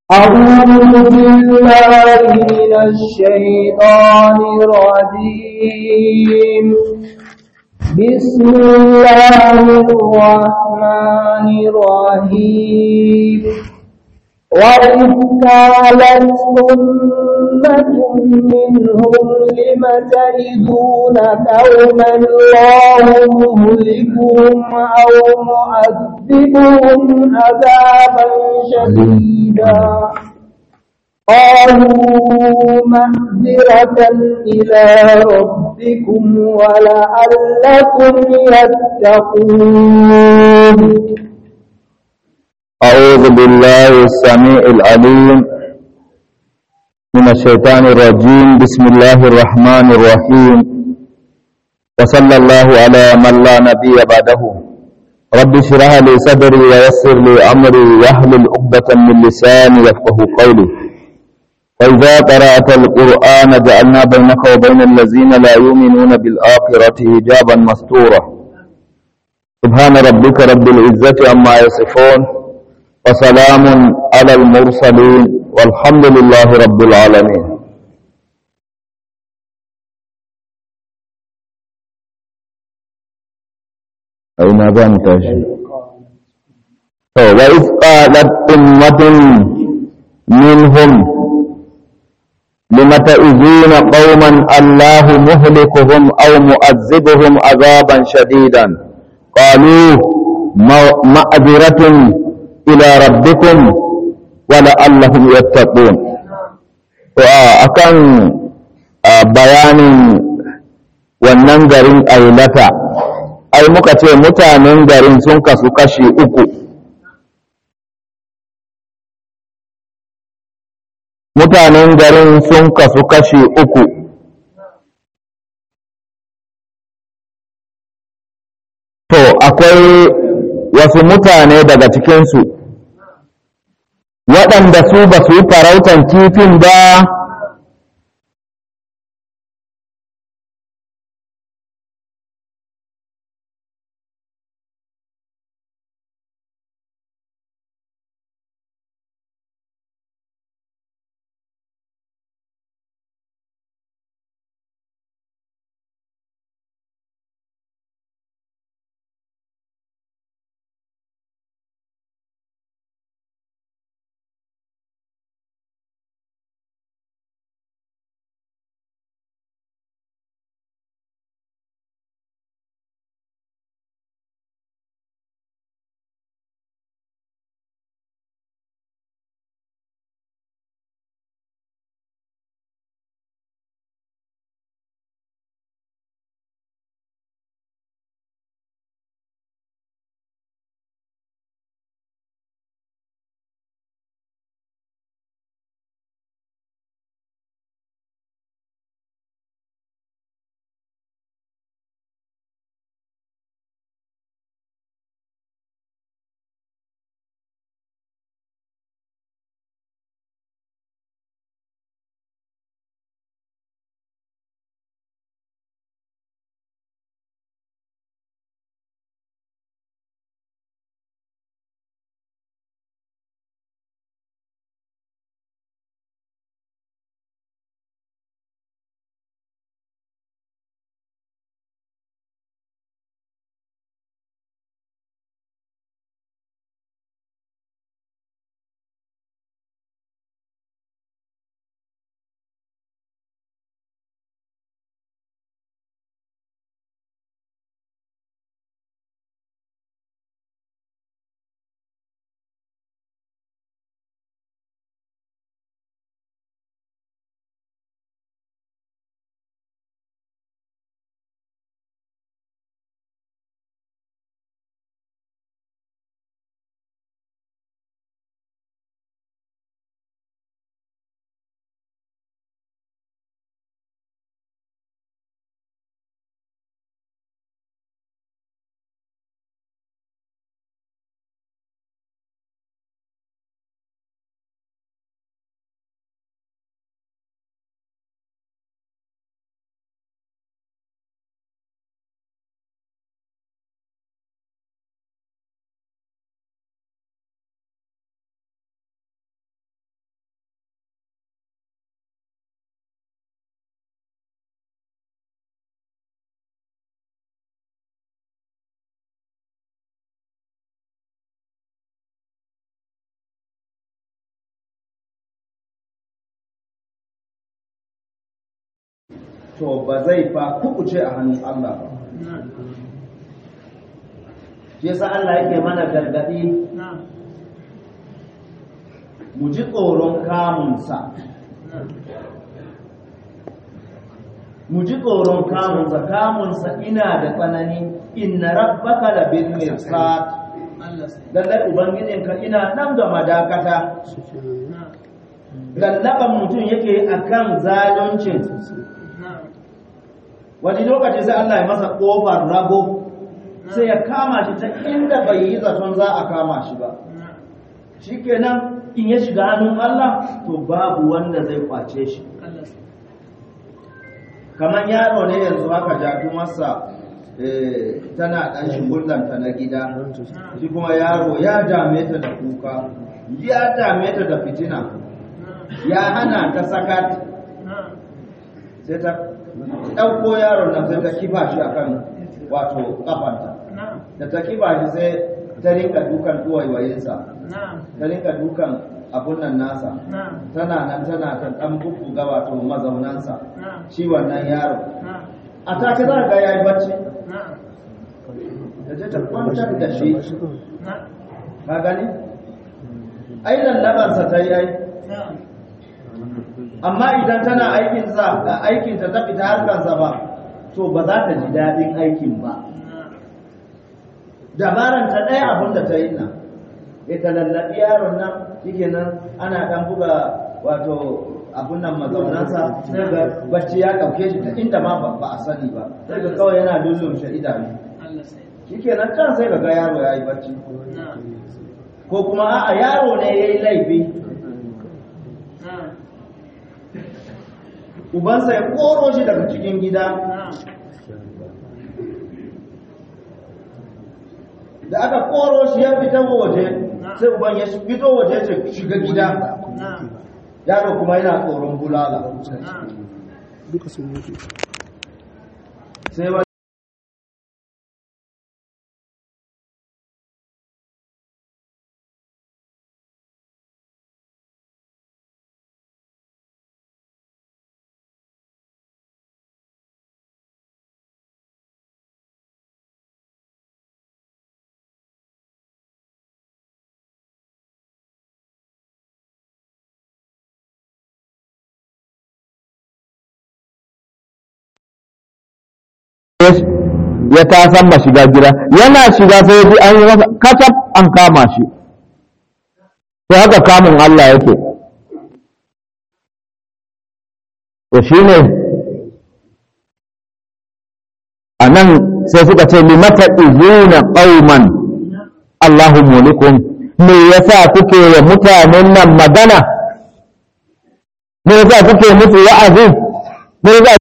أعوذ بالله من الشيطان الرجيم بسم الله الرحمن الرحيم وإذ قالت أمة منهم لم تعدون قوما الله مهلكهم أو معذبهم عذابا شديدا قالوا معذرة إلى ربكم ولعلكم يتقون أعوذ بالله السميع العليم من الشيطان الرجيم بسم الله الرحمن الرحيم وصلى الله على من لا نبي بعده رب اشرح لي صدري ويسر لي أمري واحلل عقدة من لساني يفقه قولي وإذا قرأت القرآن جعلنا بينك وبين الذين لا يؤمنون بالآخرة حجابا مستورا سبحان ربك رب العزة عما يصفون وسلام على المرسلين والحمد لله رب العالمين أين ذا تاشي وإذ قالت أمة منهم لم تؤذون قوما الله مهلكهم أو مؤذبهم عذابا شديدا قالوا معذرة ila rabbikum wa la'allahum yattaqun to akan bayanin wannan garin ailata ai muka ce mutanen garin sun kasu kashi uku mutanen garin sun kasu kashi uku to akwai wasu mutane daga cikinsu waɗanda su ba su yi farautan kifin ba to ba zai fa kukuce a hannun Allah ba shi yasa Allah yake mana gargadi mu ji tsoron kamunsa mu ji tsoron kamunsa kamunsa ina da tsanani inna rabbaka la bil mirsad lallai ubangijinka ina nan da madakata lallaban mutum yake akan zaluncin wani lokaci sai Allah ya masa kofar rago sai ya kama shi ta inda bai yi zaton za a kama shi ba shikenan in ya shiga hannun Allah to babu wanda zai kwace shi kamar yaro ne yanzu haka jatu masa tana ɗan shigullanta na gida shi kuma yaro ya dame ta da kuka ya dame ta da fitina ya hana ta sakat sai ta ɗauko yaron nan sai ta kifa shi akan wato kafanta da ta kifa shi sai ta rinka dukan tuwaiwayinsa ta rinka dukan abun nan nasa tana nan tana ta ɗan bubbuga wato mazaunansa shi wannan yaro a take za ga ya yi bacci da ta ta kwantar da shi ka gani ai lallabansa ta yi ai amma idan tana aikinsa aikinta ta fita harkarsa ba to ba za ta ji daɗin aikin ba dabaran ta ɗaya abin da ta yi nan ya ta lallaɓi yaron nan shike nan ana ɗan buga wato abun nan mazaunansa sai ga bacci ya ɗauke shi ta inda ma ba a sani ba sai ga kawai yana lullumshe idanu shike nan can sai ga yaro ya yi bacci ko kuma a'a yaro ne ya yi laifi ubansa ya koro shi daga cikin gida da aka koro shi ya fita waje sai uban ya fito waje ce shiga gida yaro kuma yana tsoron bulala sai ya ta san ma shiga gida yana shiga sai ji an yi masa kacab an kama shi to haka kamun Allah yake to shine a nan sai suka ce limata izuna qauman Allahu mulikum me yasa kuke wa mutanen nan magana me yasa kuke musu wa'azi me yasa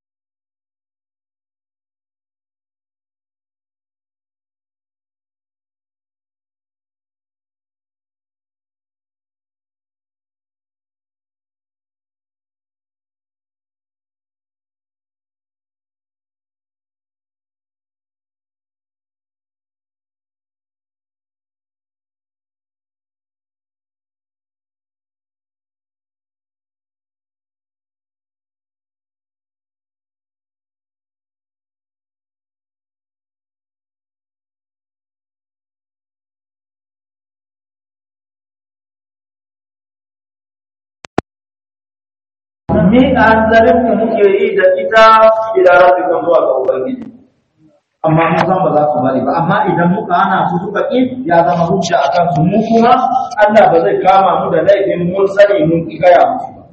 miƙa hanzarin mu muke yi da ita ila rabbikan zuwa ga ubangiji amma mun san ba za su bari ba amma idan muka hana su suka ƙi ya zama hujja a kansu mu kuma Allah ba zai kama mu da laifin mun sani mun ƙi gaya musu ba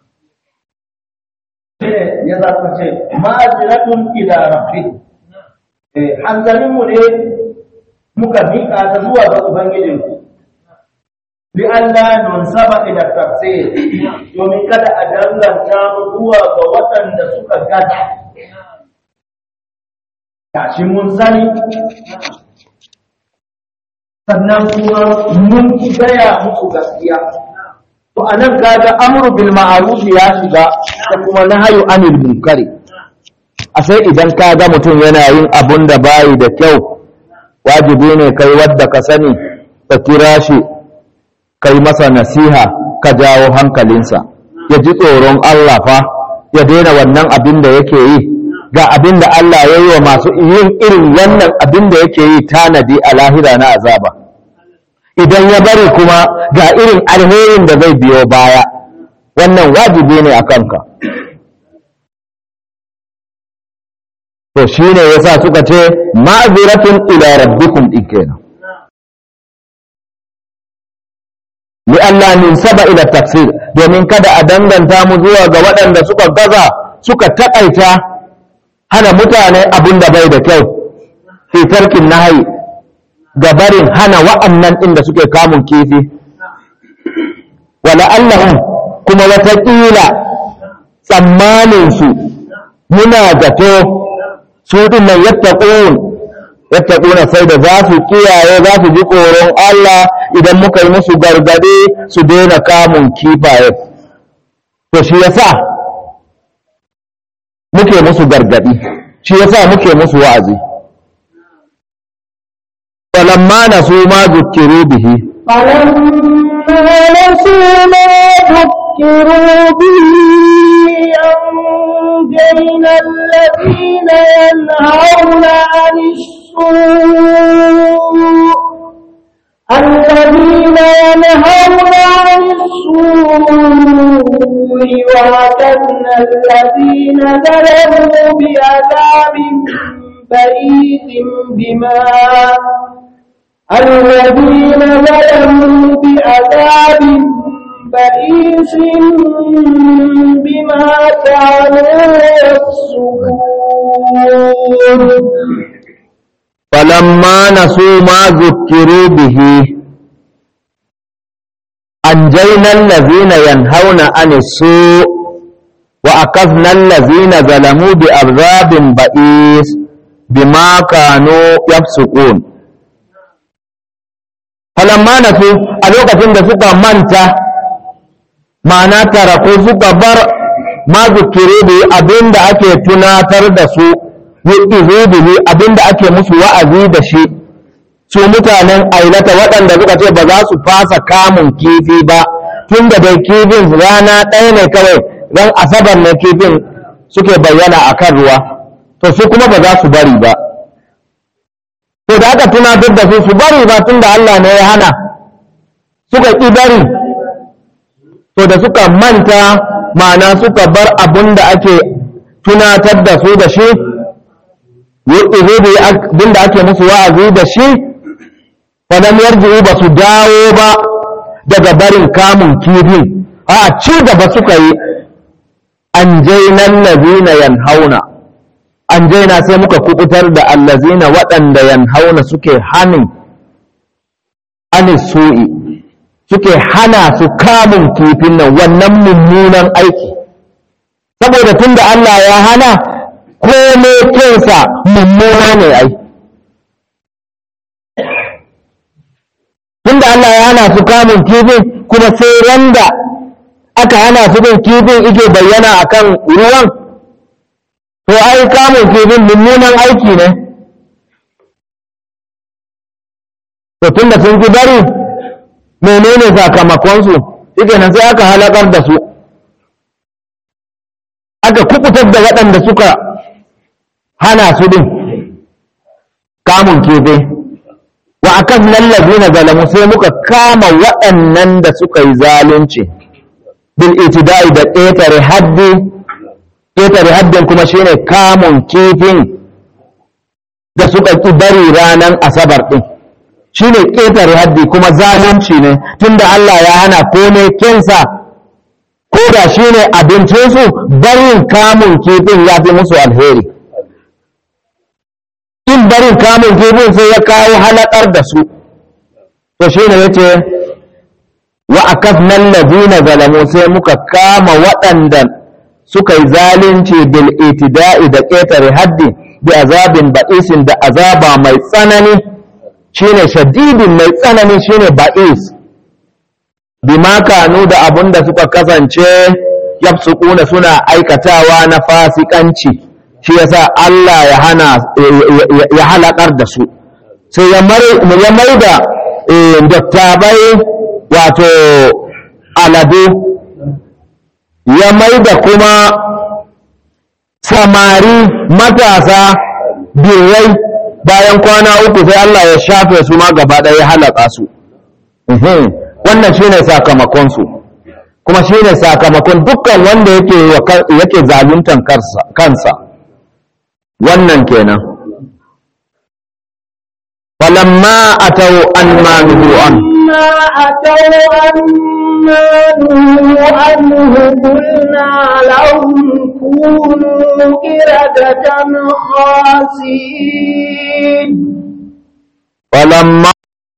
shine ya za ka ce ma'aziratun ila rabbi eh hanzarin mu ne muka miƙa ta zuwa ga ubangijinku li'alla nunsaba ila tafsir domin kada a danganta mu zuwa ga waɗanda suka gada gashi mun sani sannan kuma mun gaya muku gaskiya to anan kaga amru bil ma'ruf ya shiga da kuma nahyu anil munkari a sai idan kaga mutum yana yin abun da bayi da kyau wajibi ne kai wadda ka sani ka kira shi kai masa nasiha ka jawo hankalinsa ya ji tsoron Allah fa ya daina wannan abin da yake yi ga abin da Allah ya yi wa masu yin irin wannan abin da yake yi tanadi a lahira na azaba idan ya bari kuma ga irin alherin da zai biyo baya wannan wajibi ne a kanka to shine yasa suka ce ma'ziratun ila rabbikum din kenan li Allah min saba ila tafsir domin kada a danganta mu zuwa ga waɗanda suka gaza suka taƙaita hana mutane abin da bai da kyau fi tarkin nahayi ga barin hana wa'annan inda suke kamun kifi wala allahum kuma wataƙila tsammaninsu muna zato su din nan yattaqun yattaquna sai da za su kiyaye za su ji tsoron Allah idan muka yi musu gargade su daina kamun kifaye to shi yasa muke musu gargadi shi yasa muke musu wa'azi falamma nasu ma zukkiru bihi فلما نسوا ما ذكروا به أنجينا الذين ينهون عن السوء الذين ينهون عن السوء وأخذنا الذين ظلموا بعذاب بئيس بما الذين ظلموا بعذاب بئيس بما كانوا يفسقون فلما نسوا ما ذكروا به أنجينا الذين ينهون عن السوء وأخذنا الذين ظلموا بعذاب بئيس بما كانوا يفسقون فلما نسوا a lokacin da suka manta ma'ana taraku suka bar ma zukiri da abin da ake tunatar da su yu'izu bihi abin da ake musu wa'azi da shi su mutanen ailata waɗanda suka ce ba za su fasa kamun kifi ba tun da dai kifin rana ɗaya ne kawai ran asabar ne kifin suke bayyana a kan ruwa to su kuma ba za su bari ba to da aka tunatar da su su bari ba tun da Allah ne ya hana suka ƙi bari to da suka manta ma'ana suka bar abin da ake tunatar da su da shi yu'izu bi abin da ake musu wa'azi da shi falam yarji'u ba su dawo ba daga barin kamun kifin a ci gaba suka yi an jainan lazina yanhauna an jaina sai muka kubutar da allazina waɗanda yanhauna suke hanin anis su'i suke hana su kamun kifin nan wannan mummunan aiki saboda tunda Allah ya hana kome kinsa mummuna ne ai tunda Allah ya hana su kamun kifin kuma sai randa aka hana su bin kifin ike bayyana akan ruwan to ai kamun kifin mummunan aiki ne to tunda sun ki bari menene sakamakonsu shike nan sai aka halakar da su aka kukutar da waɗanda suka hana su din kamun kefe wa akan lallabi na zalamu sai muka kama waɗannan da suka yi zalunci bil itida'i da ƙetare haddi ƙetare haddin kuma shine kamun kifin da suka ƙi bari ranar asabar ɗin shine ƙetare haddi kuma zalunci ne tunda Allah ya hana kome kinsa ko da shine abincinsu barin kamun kifin ya fi musu alheri in barin kamun kifin sai ya kawo halakar da su to shine yace wa akafna alladhina zalamu sai muka kama waɗanda suka yi zalunci bil itida'i da ƙetare haddi bi azabin ba'isin da azaba mai tsanani shine shadidin mai tsanani shine ba'is bima kanu da abunda suka kasance yafsukuna suna aikatawa na fasikanci shi yasa Allah ya hana ya halakar da su sai ya mai da dattabai wato aladu ya mai da kuma samari matasa birrai bayan kwana uku sai Allah ya shafe su ma gaba ɗaya ya halaka su Mhm. wannan shine sakamakon su kuma shine sakamakon dukkan wanda yake wa ka- yake zaluntan karsa- kansa wannan kenan falamma atau an ma nuhu an ما أتوا عما نهوا عنه قلنا لهم كونوا قردة خاسئين falamma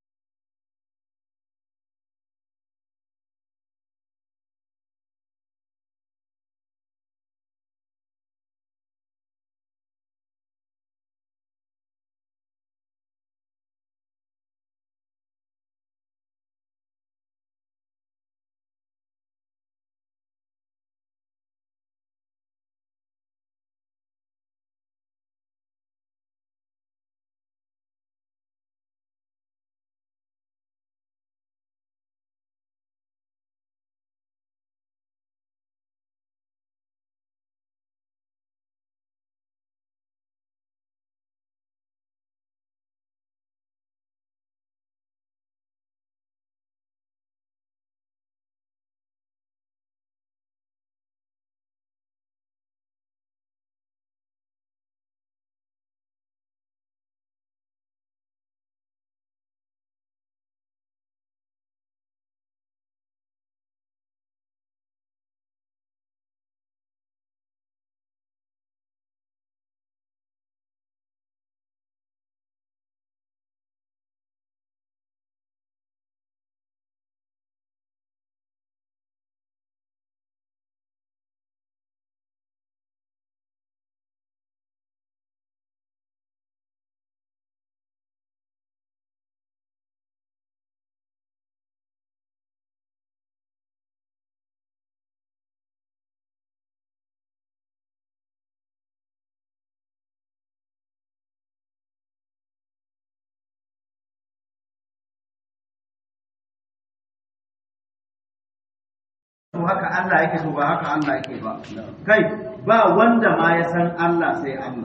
to haka Allah yake to ba haka Allah yake ba kai ba wanda ma ya san Allah sai Allah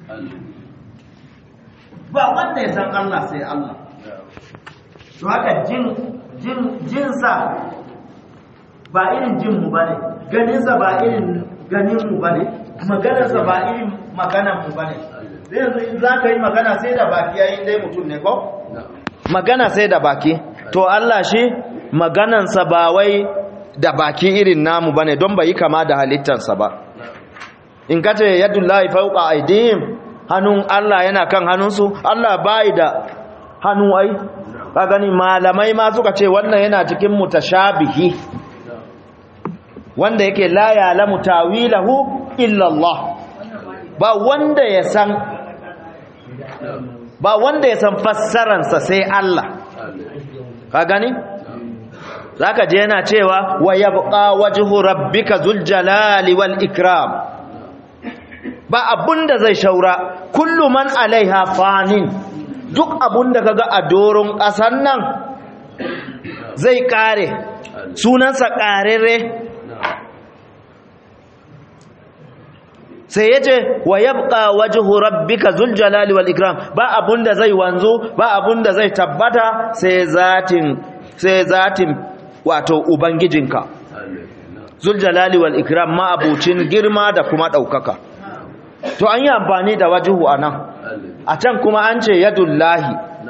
ba wanda ya san Allah sai Allah to haka jin jin jinsa ba irin jin mu bane ganinsa ba irin ganin mu bane maganarsa ba irin maganar mu bane sai yanzu in za ka yi magana sai da baki yayin dai mutum ne ko magana sai da baki to Allah shi maganansa ba wai da baki irin namu bane don bai kama da halittarsa ba in kace yadullahi fawqa aydihim hannun Allah yana kan hannunsu Allah bai da hannu ai ka gani malamai ma suka ce wannan yana cikin mutashabihi wanda yake la ya'lamu tawilahu illa Allah ba wanda ya san ba wanda ya san fassaransa sai Allah ka gani zaka je yana cewa wa yabqa wajhu rabbika zul jalali wal ikram ba abunda zai shaura kullu man alaiha fanin duk abunda kaga a doron ƙasan nan zai kare sunansa karere sai yace wa yabqa wajhu rabbika zul jalali wal ikram ba abunda zai wanzu ba abunda zai tabbata sai zatin sai zatin wato ubangijinka zul jalali wal ikram ma abucin girma da kuma daukaka to an yi amfani da wajhu anan a can kuma an ce yadullahi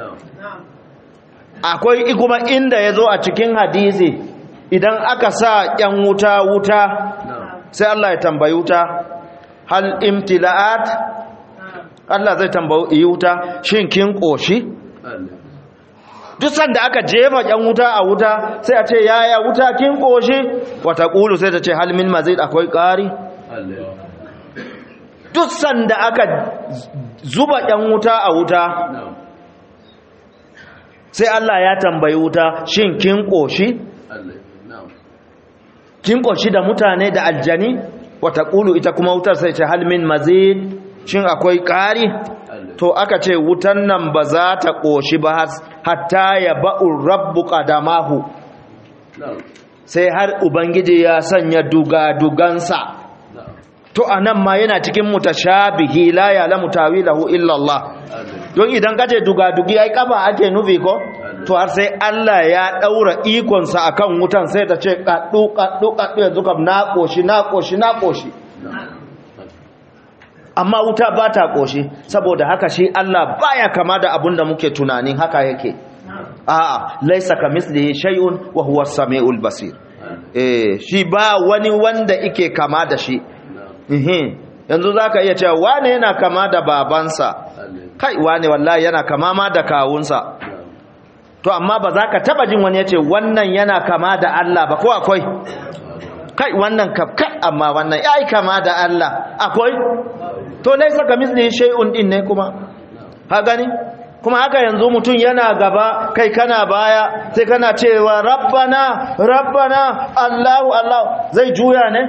akwai kuma inda yazo a cikin hadisi idan aka sa yan wuta wuta sai Allah ya tambayi wuta hal imtila'at Allah zai tambayi wuta shin kin koshi duk sanda aka jefa yan wuta a wuta sai a ce yaya wuta kin koshi wata kulu sai ta ce hal min mazid akwai ƙari duk sanda aka zuba yan wuta a wuta sai Allah ya tambayi wuta shin kin koshi kin koshi da mutane da aljani wata kulu ita kuma wutar sai ce hal min mazid shin akwai ƙari to aka ce wutan nan ba za ta ƙoshi ba hatta ya ba'ur rabbu ƙadamahu sai har ubangiji ya sanya dugadugansa to anan ma yana cikin mutashabihi la ya'lamu tawilahu illa Allah don idan kace dugadugi ai kafa ake nufi ko to har sai Allah ya daura ikon sa akan wutan sai ta ce kaddu kaddu kaddu yanzu kam na koshi na koshi na koshi amma wuta ba ta koshi saboda haka shi Allah baya kama da abun da muke tunanin haka yake a'a laisa kamislihi shay'un wa huwa as-sami'ul basir eh shi ba wani wanda yake kama da shi ehe yanzu zaka iya cewa wane yana kama da babansa kai wane wallahi yana kama ma da kawunsa to amma ba za ka taba jin wani yace wannan yana kama da Allah ba ko akwai kai wannan ka kai amma wannan yayi kama da Allah akwai to laisa kamislihi shay'un din ne kuma ha gani kuma haka yanzu mutum yana gaba kai kana baya sai kana cewa rabbana rabbana allahu allah zai juya ne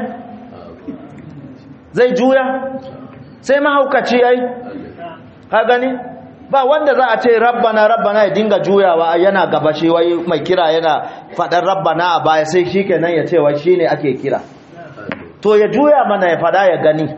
zai juya sai mahaukaci ai ka gani ba wanda za a ce rabbana rabbana ya dinga juyawa yana gaba shi wai mai kira yana faɗar rabbana a baya sai shi kenan ya ce wai shi ne ake kira to ya juya mana ya faɗa ya gani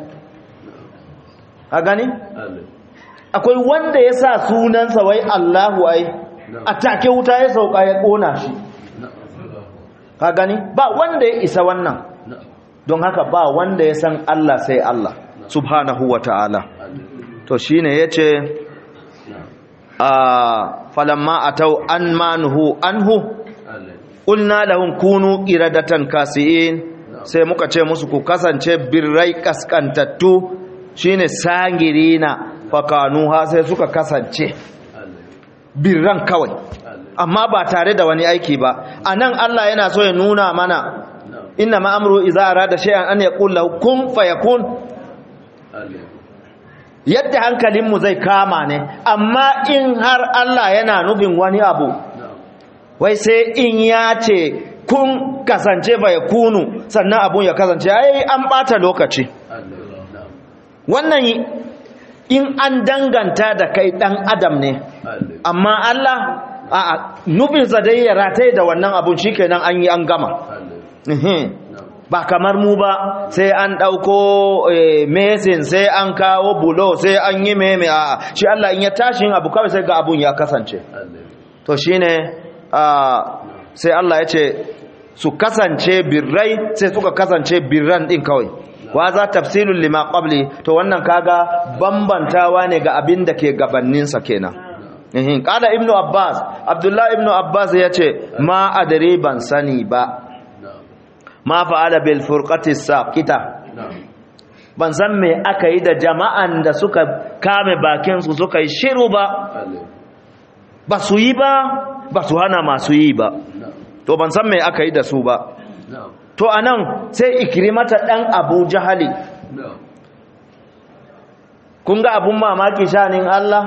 a gani akwai wanda ya sa sunansa wai Allahu ai a take wuta ya sauka ya kona shi ka gani ba wanda ya isa wannan don haka ba wanda ya san Allah sai Allah subhanahu wa ta'ala to shine yace a falamma atau an manuhu anhu qulna lahum kunu qiradatan kasiin sai muka ce musu ku kasance birrai kaskantattu shine sangirina fakanuha sai suka kasance birran kawai amma ba tare da wani aiki ba anan Allah yana so ya nuna mana inna ma amru idza arada shay'an an yaqul lahu kun fayakun yadda hankalinmu zai kama ne amma in har Allah yana nufin wani abu wai sai in ya ce kun kasance fayakunu sannan abun ya kasance ai an bata lokaci wannan in an danganta da kai dan adam ne amma Allah a nufinsa dai ya rataye da wannan abun shikenan an yi an gama ba kamar mu ba sai an ɗauko mesin sai an kawo bulo sai an yi meme a shi Allah in ya tashi abu kawai sai ga abun ya kasance to shine sai Allah ya ce su kasance birrai sai suka kasance birran din kawai wa za tafsilun lima qabli to wannan kaga bambantawa ne ga abin da ke gabaninsa kenan ehin qala ibnu abbas abdullah ibnu abbas yace ma adri ban sani ba ma fa'ala bil furqati saqita ban san me aka yi da jama'an da suka kame bakin su suka yi shiru ba ba su yi ba ba su hana masu yi ba to ban san me aka yi da su ba to anan sai ikrimata dan abu jahali kun ga abun mamaki shanin Allah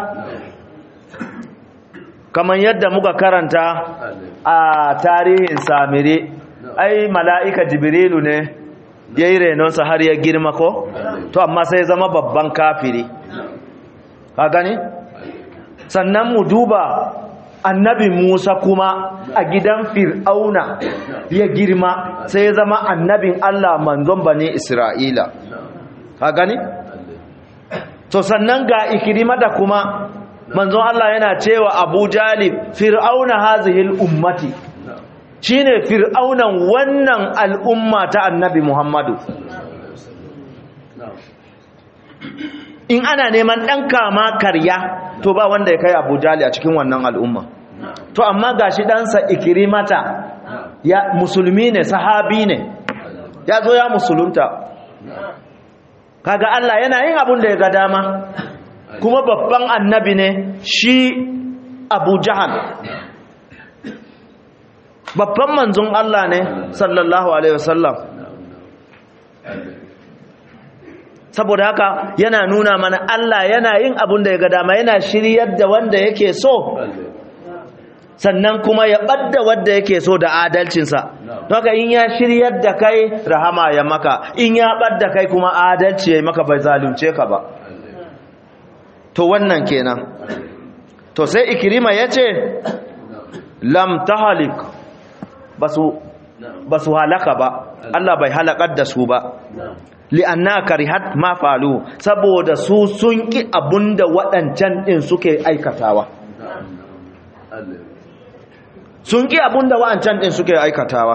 kamar yadda muka karanta a tarihin samire ai mala'ika jibrilu ne ya yi renonsa har ya girma ko to amma sai zama babban kafiri ka gani sannan mu duba annabi Musa kuma a gidan Fir'auna ya girma sai ya zama annabin Allah manzon bane Isra'ila ka gani to sannan ga ikirima da kuma manzon Allah yana cewa Abu Jalib Fir'auna hazihil ummati shine Fir'aunan wannan al'umma ta annabi Muhammadu in ana neman ɗan kama karya to ba wanda ya kai abu jali a cikin wannan al'umma to amma ga shi ɗansa ikirimata ya musulmi ne sahabi ne ya zo ya musulunta kaga Allah yana yin abun da ya ga dama kuma babban annabi ne shi abu jahal babban manzon Allah ne sallallahu alaihi wasallam saboda haka yana nuna mana Allah yana yin abun da ya ga dama yana shiryar da wanda yake so sannan kuma ya ɓadda wanda yake so da adalcinsa haka in ya shiryar da kai rahama ya maka in ya ɓadda kai kuma adalci ya maka bai zalunce ka ba to wannan kenan to sai ikirima ya ce lam tahalik ba su halaka ba Allah bai halakar da su ba li'anna karihat ma falu saboda su sun ki abunda waɗancan din suke aikatawa sun ki abunda waɗancan din suke aikatawa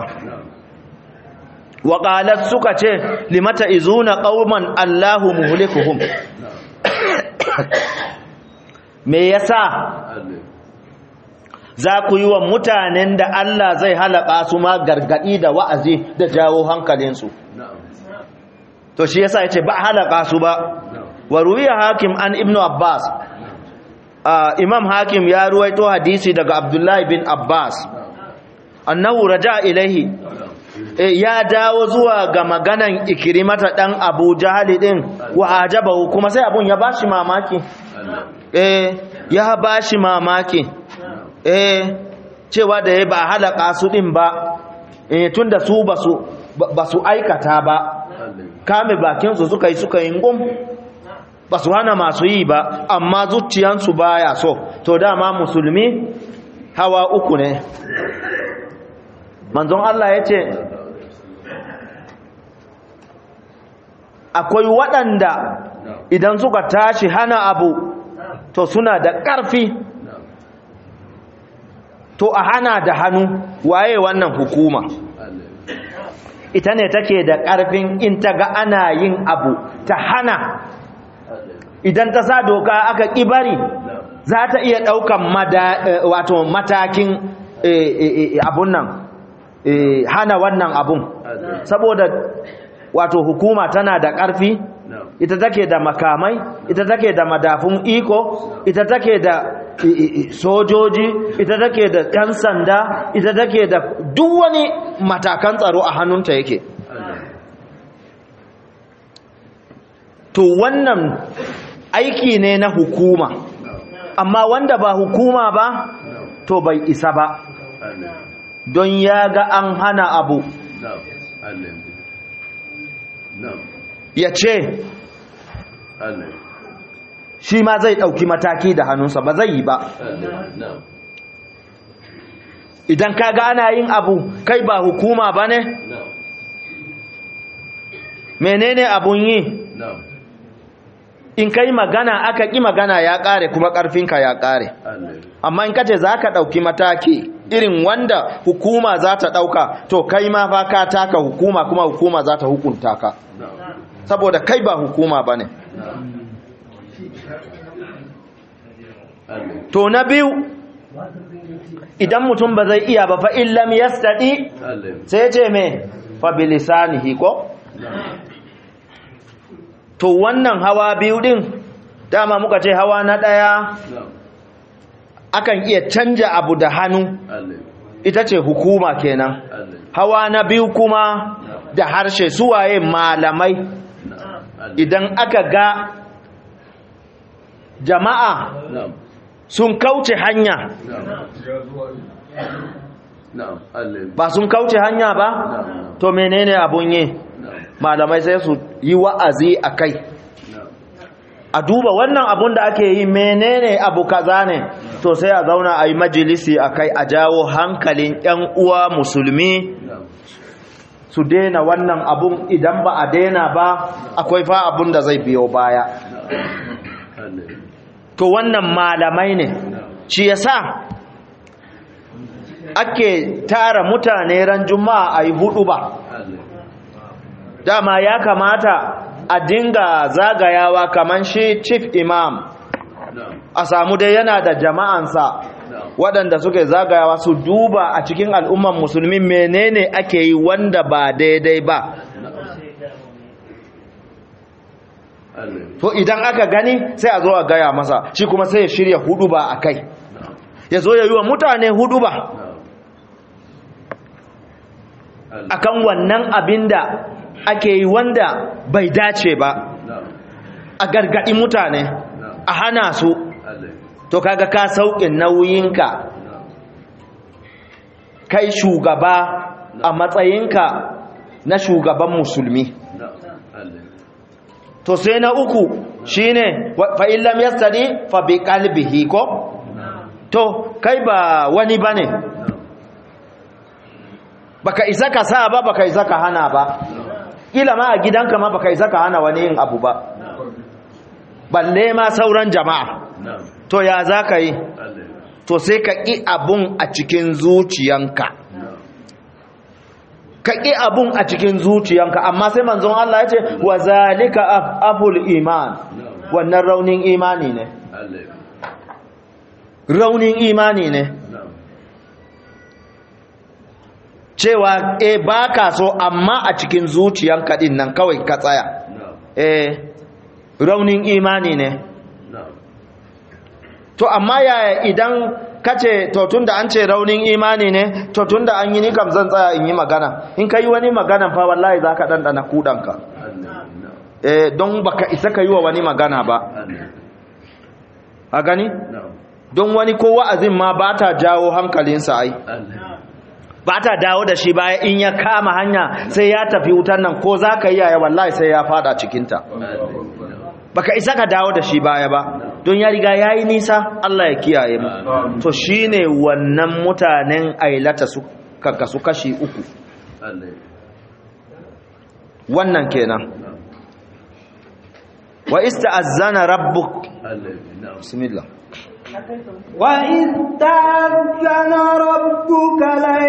wa qalat suka ce limata izuna qauman allahu muhlikuhum me yasa za ku yi wa mutanen da Allah zai halaka su ma gargadi da wa'azi da jawo hankalinsu to shi yasa yace ba halaka su ba wa ruwiya hakim an ibnu abbas imam hakim ya ruwaito hadisi daga abdullahi bin abbas annahu raja ilaihi ya dawo zuwa ga maganan ikrimata dan abu jahali din wa ajabahu kuma sai abun ya bashi mamaki eh ya bashi mamaki eh cewa da ya ba halaka su din ba eh tunda su basu basu aikata ba kame bakin su suka yi suka yi ngum basu hana masu yi ba amma zuciyansu baya so to dama musulmi hawa uku ne manzon Allah ya ce akwai waɗanda idan suka tashi hana abu to suna da ƙarfi to a hana da hannu waye wannan hukuma ita ne take da ƙarfin in ta ga ana yin abu ta hana idan ta sa doka aka ƙibari za ta iya ɗaukan wato matakin abun nan hana wannan abun saboda wato hukuma tana da ƙarfi ita take da makamai ita take da madafun iko ita take da sojoji ita take da ɗan sanda ita take da duk wani matakan tsaro a hannunta yake to wannan aiki ne na hukuma amma wanda ba hukuma ba to bai isa ba don ya ga an hana abu ya ce shi ma zai ɗauki mataki da hannunsa ba zai yi ba idan ka ga ana yin abu kai ba hukuma ba ne menene abun yi in kai magana aka ƙi magana ya ƙare kuma ƙarfinka ya ƙare amma in kace za ka ɗauki mataki irin wanda hukuma za ta ɗauka to kai ma fa ka taka hukuma kuma hukuma za ta hukunta ka saboda kai ba hukuma ba ne to na biyu idan mutum ba zai iya ba fa illam yastadi sai ce me fa bilisanihi ko to wannan hawa biyu din dama muka ce hawa na daya akan iya canja abu da hannu ita ce hukuma kenan hawa na biyu kuma da harshe suwaye malamai idan aka ga jama'a sun kauce hanya ba sun kauce hanya ba to menene abun yi malamai sai su yi wa'azi a kai a duba wannan abun da ake yi menene abu kaza ne to sai a zauna a yi majalisi a kai a jawo hankalin 'yan uwa musulmi su daina wannan abun idan ba a daina ba akwai fa abun da zai biyo baya to wannan malamai ne shi yasa ake tara mutane ran juma'a a yi hudu ba dama ya kamata a dinga zagayawa kaman shi chief imam a samu dai yana da jama'ansa waɗanda suke zagayawa su duba a cikin al'umman musulmi menene ake yi wanda ba daidai ba to idan aka gani sai a zo a gaya masa shi kuma sai ya shirya hudu ba a kai ya zo ya yi wa mutane hudu ba akan wannan abin da ake yi wanda bai dace ba a gargaɗi mutane a hana su to kaga ka sauƙin nauyinka kai shugaba a matsayinka na shugaban musulmi to sai na uku shine fa illam yastadi fa bi qalbihi ko to kai ba wani bane baka isa ka sa ba baka isa ka hana ba kila ma a gidanka ma baka isa ka hana wani yin abu ba balle ma sauran jama'a to ya za ka yi to sai ka ƙi abun a cikin zuciyanka ka ƙi abun a cikin zuciyanka amma sai manzon Allah ya ce wa zalika aful iman wannan raunin imani ne raunin imani ne cewa e ba ka so amma a cikin zuciyanka din nan kawai ka tsaya e raunin imani ne to amma yaya idan kace to tunda an ce raunin imani ne to tunda an yi ni kam zan tsaya in yi magana in ka yi wani magana fa wallahi za ka ɗanɗana kuɗanka eh don baka isa ka yi wa wani magana ba a gani don wani ko wa'azin ma ba ta jawo hankalinsa ai ba ta dawo da shi baya in ya kama hanya sai ya tafi wutan nan ko za ka yi yaya wallahi sai ya fada cikinta baka isa ka dawo da shi baya ba don ya riga ya yi nisa Allah ya kiyaye mu to shi ne wannan mutanen ailata su kasu kashi uku wannan kenan wa ista'azzana rabbuk bismillah وإذ تأذن ربك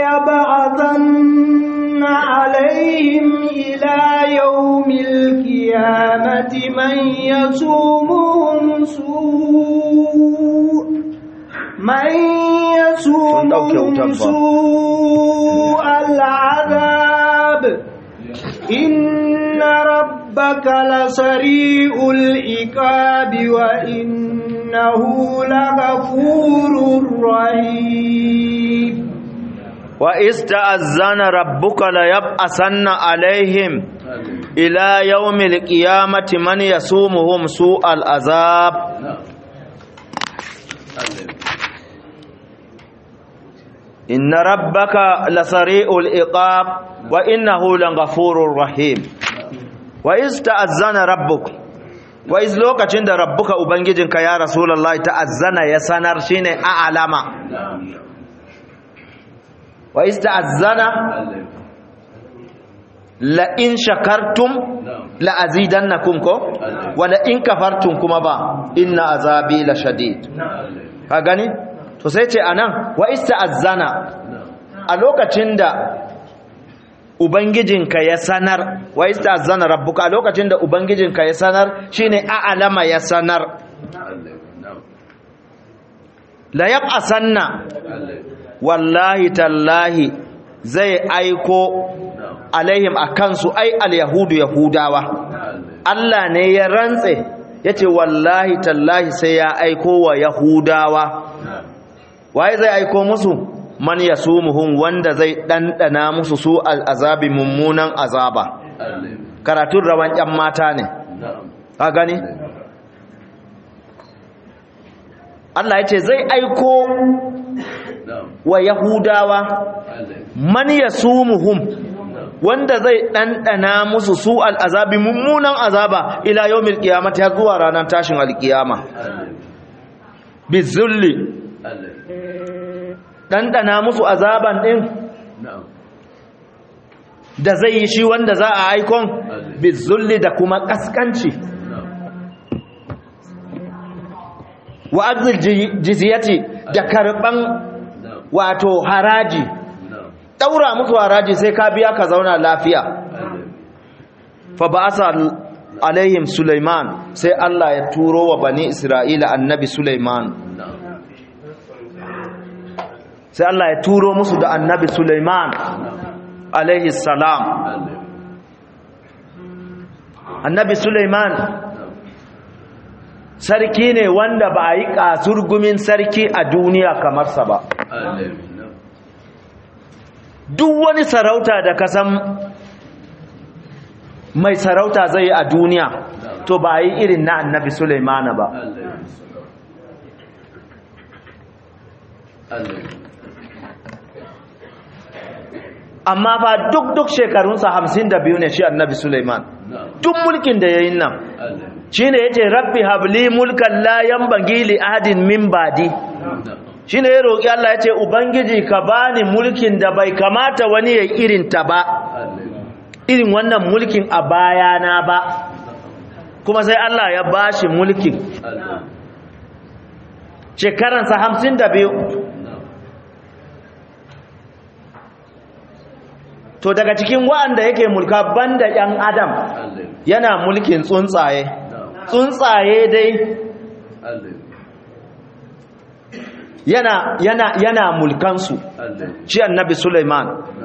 ليبعثن عليهم إلى يوم القيامة من يسومهم سوء من يسومهم سوء العذاب إن ربك لسريع العقاب وإنه لغفور رحيم وإستأذن ربك ليبعثن عليهم إلى يوم القيامة من يسومهم سوء العذاب إن ربك لسريع العقاب وإنه لغفور رحيم وإستأذن ربك وإذ لوكacin da rabbuka ubangijinka ya rasulullahi ta'azzana ya sanar shine a'lama wa ista'azzana la in shakartum la azidannakum ko wa la in kafartum kuma ba inna azabi la shadid ka gani to sai ce anan wa ista'azzana a lokacin da ubangijinka ya sanar wa ista'azzana rabbuka a lokacin da ubangijinka ya sanar shine a'lama ya sanar la yab'asanna wallahi tallahi zai aiko alaihim a kansu ai al-yahudu yahudawa Allah ne ya rantse yace wallahi tallahi sai ya aiko wa yahudawa waye zai aiko musu man yasumuhum wanda zai dandana musu su al-azabi mummunan azaba karatun rawan yan mata ne ka gani Allah yace zai aiko wa yahudawa man yasumuhum wanda zai ɗanɗana musu su al'azabi mummunan azaba ila yau milkiyamata ya zuwa ranar tashin alkiyama bizulli ɗanɗana musu azaban ɗin da zai yi shi wanda za a aikon bizulli da kuma ƙasƙanci wa arzil jiziyati da karɓan wato haraji daura musu haraji sai ka biya ka zauna lafiya fa ba'asa alaihim Sulaiman sai Allah ya turo wa bani Isra'ila annabi Sulaiman sai Allah ya turo musu da annabi Sulaiman alaihi salam annabi Sulaiman sarki ne wanda ba a yi kasurgumin sarki a duniya kamar sa ba duk wani sarauta da kasan mai sarauta zai yi a duniya to ba yi irin na annabi Sulaimana ba amma fa duk duk shekarunsa hamsin da biyu ne shi annabi Sulaiman duk mulkin da ya yi nan shi ne ya ce rabbi habli mulkan layan bagili ahadin min badi shi ne ya roƙi Allah ya ce Ubangiji ka bani mulkin da bai kamata wani ya irin ta ba irin wannan mulkin a bayana ba kuma sai Allah ya bashi mulkin shekaransa hamsin da biyu to daga cikin wa'anda yake mulka banda ‘yan adam yana mulkin tsuntsaye tsuntsaye dai yana, yana, yana mulkansu shi annabi Suleiman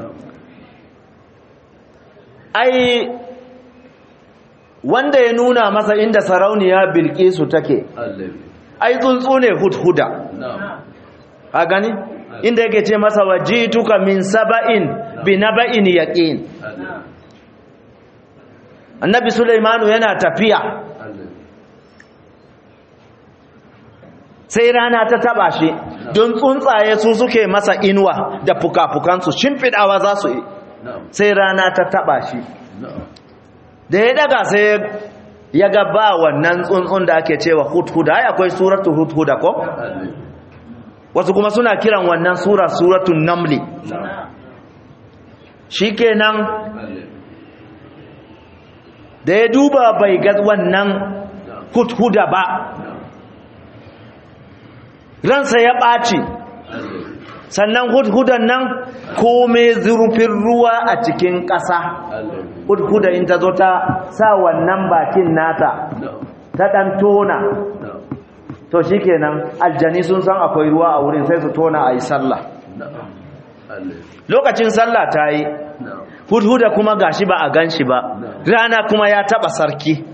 ai wanda ya nuna masa inda sarauniya bilkisu take ai tsuntsu ne hudhuda a gani inda yake ce masa wajituka min saba'in bi naba'in yaqin annabi sulaimanu yana tafiya sai rana ta taba shi don tsuntsaye su suke masa inuwa da fuka-fukansu shimfiɗawa za su yi sai rana ta taba shi da ya daga sai ya ga ba wannan tsuntsun da ake cewa hudhuda ai akwai suratu hudhuda ko wasu kuma suna kiran wannan sura suratun namli shikenan da ya duba bai ga wannan hudhuda ba ransa ya ɓaci sannan hudhudan nan kome zurfin ruwa a cikin ƙasa hudhuda in ta zo ta sa wannan bakin nata ta ɗan tona to shi kenan aljani sun san akwai ruwa a wurin sai su tona a yi sallah lokacin sallah ta yi hudhuda kuma gashi ba a gan shi ba rana kuma ya taɓa sarki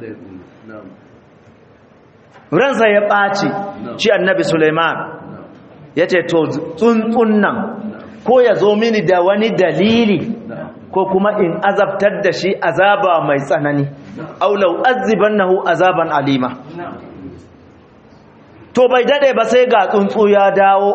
ransa ya ɓaci shi annabi suleiman ya ce to tsuntsun nan ko ya zo mini da wani dalili ko kuma in azabtar da shi azaba mai tsanani aulau aziban nahu azaban alima to bai dade ba sai ga tsuntsu ya dawo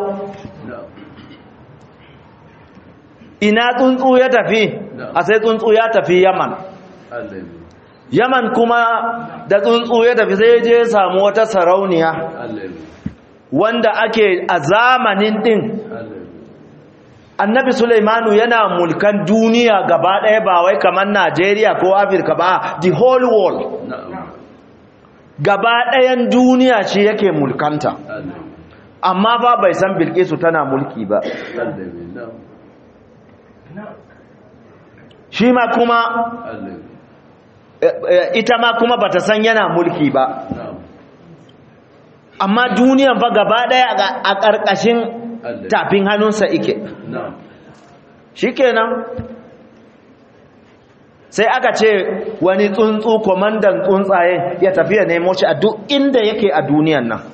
ina tsuntsu ya tafi a sai tsuntsu ya tafi yaman yaman kuma da tsuntsu ya tafi sai je samu wata sarauniya wanda ake a zamanin din annabi Sulaimanu yana mulkan duniya gaba ɗaya ba wai kamar Najeriya ko Afirka ba the whole world gaba ɗayan duniya shi yake mulkanta amma ba bai san Bilkisu tana mulki ba shi ma kuma ita ma kuma bata san yana mulki ba amma duniyan fa gaba ɗaya a ƙarƙashin tafin hannunsa ike shikenan sai aka ce wani tsuntsu kwamandan tsuntsaye ya tafiya nemo shi a duk inda yake a duniyan nan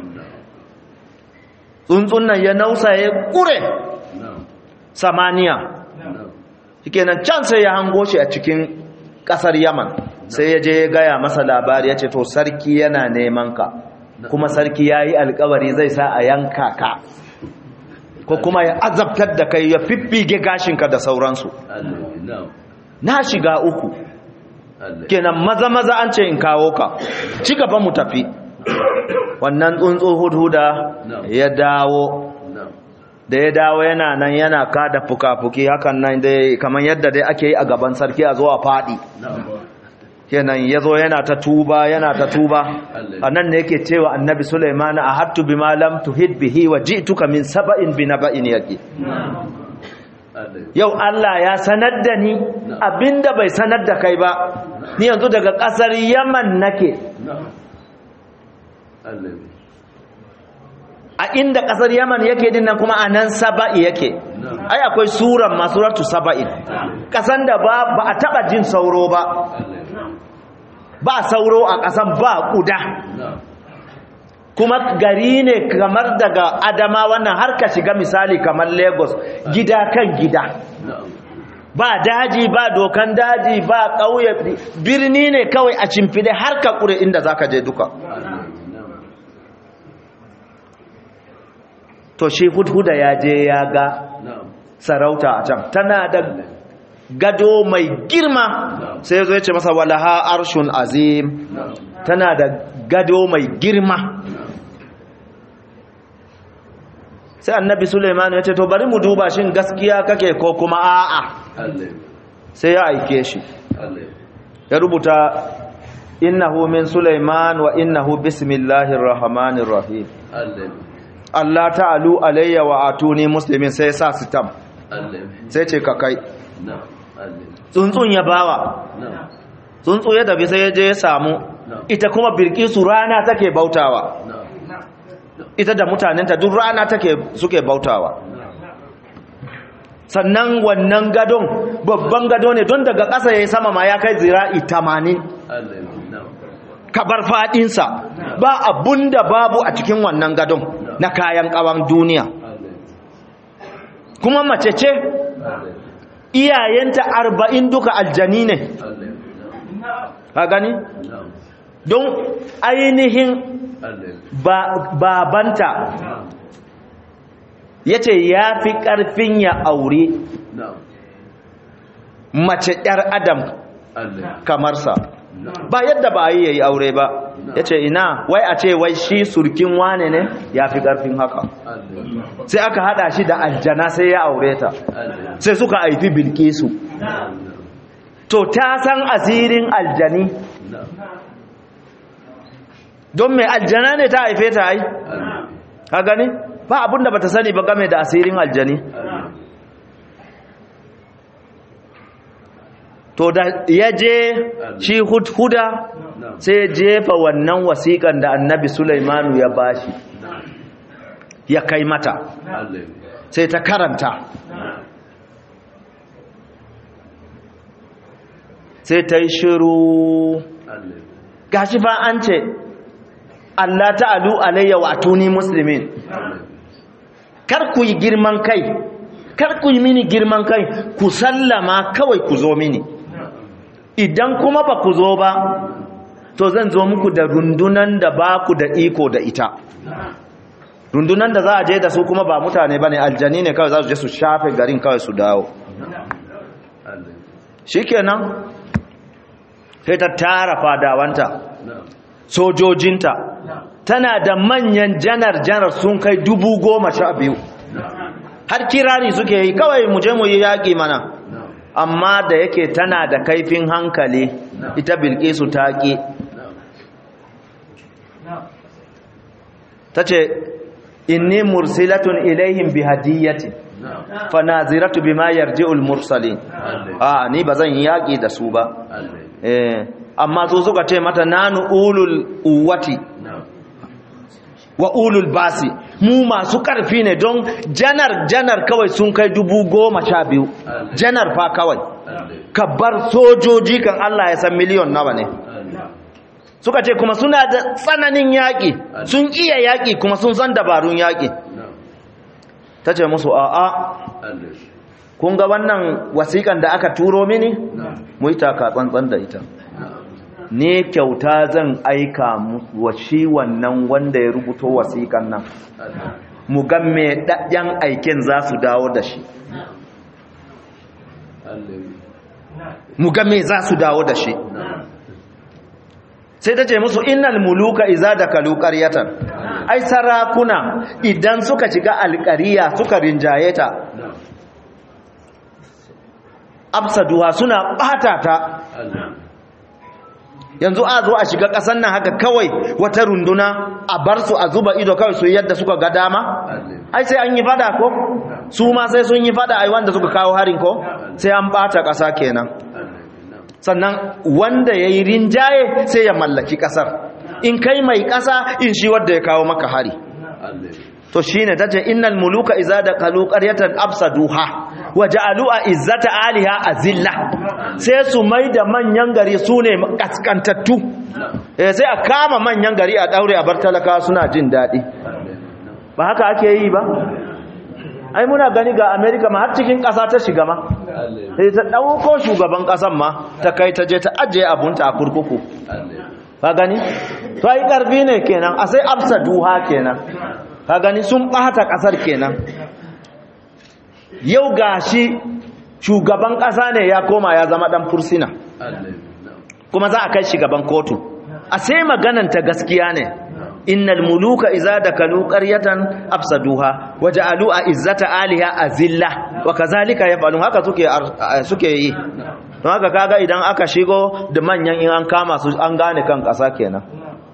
tsuntsun nan ya nausa ya kure samaniya shikenan can sai ya hango shi a cikin kasar yaman sai ya je ya gaya masa labari ya ce to sarki yana neman ka kuma sarki ya yi alkawari zai sa a yanka ka ko kuma ya azabtar da kai ya fiffige gashinka da sauransu na shiga uku kenan maza maza an ce in kawo ka ci gaba mu tafi wannan tsuntsu hudhuda ya dawo da ya dawo yana nan yana kada fuka-fuki hakan nan dai kamar yadda dai ake yi a gaban sarki a zo a faɗi kenan ya zo yana ta tuba yana ta tuba a nan ne yake cewa annabi Sulaiman a hattu bi malam tuhid bihi wa ji'tuka min saba'in bi naba'in yaqi yau Allah ya sanar da ni abinda bai sanar da kai ba ni yanzu daga kasar Yaman nake a inda kasar Yaman yake din nan kuma anan saba'i yake ai akwai suran masuratu saba'in kasan da ba ba a taba jin sauro ba ba sauro a ƙasan ba ƙuda kuma gari ne kamar daga adama wannan har ka shiga misali kamar lagos gida kan gida ba daji ba dokan daji ba ƙauye birni ne kawai a cimfide har ka ƙure inda za ka je duka to shi hudhuda ya je ya ga sarauta a can tana da gado mai girma sai ya zo ya ce masa walaha arshun azim tana da gado mai girma sai annabi suleiman ya ce to bari mu duba shin gaskiya kake ko kuma a'a sai ya aike shi ya rubuta innahu min Sulaiman wa innahu bismillahir rahmanir rahim Allah ta'alu alayya wa atuni muslimin sai ya sa sitam sai ce ka kai tsuntsun ya bawa tsuntsu ya tafi sai ya je ya samu ita kuma bilkisu rana take bautawa ita da mutanenta duk rana take suke bautawa sannan wannan gadon babban gado ne don daga ƙasa ya yi sama ma ya kai zira'i tamanin kabar faɗinsa ba abun da babu a cikin wannan gadon na kayan ƙawan duniya kuma mace ce iyayenta arba'in duka aljani ne ka gani don ainihin babanta ya ce ya fi ƙarfin ya aure mace ‘yar adam kamar sa ba yadda ba yi ya yi aure ba ya ce ina wai a ce wai shi surkin wane ne ya fi ƙarfin haka sai aka hada shi da aljana sai ya aure ta sai suka haifi bilkisu to ta san asirin aljani don mai aljana ne ta haife ta ai ka gani ba abinda bata sani ba game da asirin aljani to da ya je shi hudhuda sai ya jefa wannan wasiƙan da annabi sulaimanu ya bashi ya kai mata sai ta karanta sai ta yi shiru gashi fa an ce Allah ta'alu alayya wa atuni muslimin kar ku yi girman kai kar ku yi mini girman kai ku sallama kawai ku zo mini idan kuma ba ku zo ba to zan zo muku da rundunan da ba ku da iko da ita rundunan da za a je da su kuma ba mutane ba ne aljani ne kawai za su je su shafe garin kawai su dawo shikenan sai ta tara fadawanta sojojinta tana da manyan janar-janar sun kai dubu goma sha biyu har kirari suke yi kawai mu je mu yi yaƙi mana amma da yake tana da kaifin hankali ita bilkisu ta ƙi ta ce inni mursilatun ilaihim bi hadiyyati fa naziratu bima yarji'ul mursalin a ni bazan yi yaƙi da su ba eh amma su suka ce mata nanu ulul uwati wa ulul basi mu masu ƙarfi ne don janar janar kawai sun kai dubu goma sha biyu janar fa kawai ka bar sojoji kan Allah ya san miliyon nawa ne suka ce kuma suna da tsananin yaƙi sun iya yaƙi kuma sun san dabarun yaƙi ta ce musu a'a kun ga wannan wasiƙan da aka turo mini mu yi taka tsantsan da ita ne kyauta zan aika wa shi wannan wanda ya rubuto wasiƙan nan mu ga me ɗaɗɗen aikin za su dawo da shi mu ga me za su dawo da shi sai ta ce musu innal muluka iza da kalu qaryatan ai sarakuna idan suka shiga alƙariya suka rinjaye ta absaduha suna bata ta yanzu a zo a shiga ƙasar nan haka kawai wata runduna a bar su a zuba ido kawai su yadda suka ga dama ai sai an yi fada ko su ma sai sun yi fada ai wanda suka kawo harin ko sai an bata ƙasa kenan sannan wanda ya yi rinjaye sai ya mallaki ƙasar in kai mai ƙasa in shi wadda ya kawo maka hari to shi ne ta ce innal muluka iza da kalu ƙaryatan absaduha wa ja'alu a izzata aliha azilla sai su mai da manyan gari su ne kaskantattu sai a kama manyan gari a daure a bar talaka suna jin daɗi ba haka ake yi ba ai muna gani ga amerika ma har cikin ƙasa ta shiga ma sai ta ɗauko shugaban ƙasan ma ta kai ta je ta ajiye abunta a kurkuku ka gani to ai ƙarfi ne kenan a sai amsa duha kenan ka gani sun ɓata ƙasar kenan yau ga shi shugaban ƙasa ne ya koma ya zama ɗan fursina kuma za a kai shugaban kotu a sai maganan ta gaskiya ne innal muluka idza dakalu qaryatan afsaduha waja'alu izzata aliha azilla wa kazalika yaf'alun haka suke suke yi don haka kaga idan aka shigo da manyan in an kama su an gane kan kasa kenan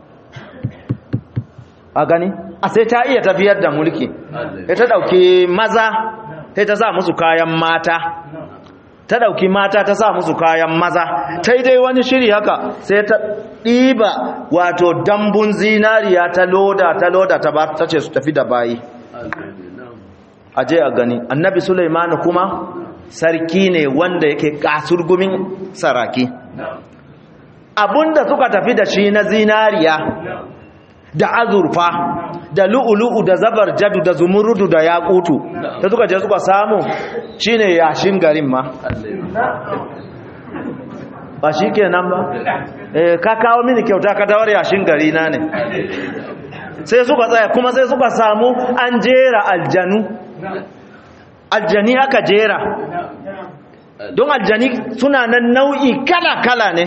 a gani a sai ta iya tafiyar da mulki ta dauki maza sai ta sa musu kayan mata ta dauki mata ta sa musu kayan maza ta dai wani shiri haka sai ta ɗiba wato dambun zinariya ta loda ta loda ta ba ta ce su tafi da bayi aje a gani annabi sulaimanu kuma sarki ne wanda yake kasurgumin saraki abunda suka tafi da shi na zinariya da azurfa da lu'ulu'u da zabar jadu da zumurudu da yakutu da suka je suka samu shine yashin garin ma ba shi kenan ba ka kawo mini kyauta ka dawar yashin gari na ne sai suka tsaya kuma sai suka samu an jera aljanu aljani aka jera don aljani suna nan nau'i kala-kala ne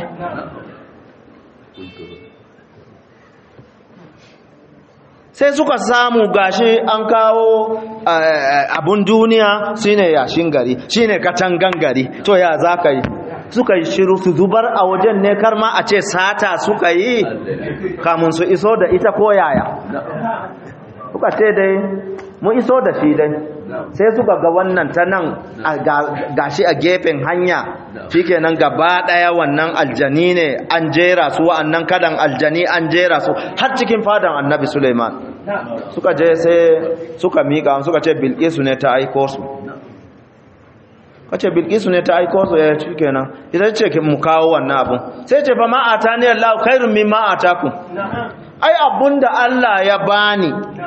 sai suka samu gashi an kawo abun duniya shine yashin gari shine katangan gari to ya za ka yi suka yi shiru su zubar a wajen ne kar ma a ce sata suka yi kamun su iso da ita ko yaya suka ce dai mu iso da shi dai sai suka ga wannan ta nan gashi a gefen hanya shikenan gaba daya wannan aljani ne an jera su wa'annan kadan aljani an jera su har cikin fadan annabi Suleiman suka je sai suka mika suka ce bilkisu ne ta aiko su kace bilkisu ne ta aiko su ya shikenan ita ce mu kawo wannan abun sai ce fa ma atani Allah khairun mimma atakum ai abunda Allah ya bani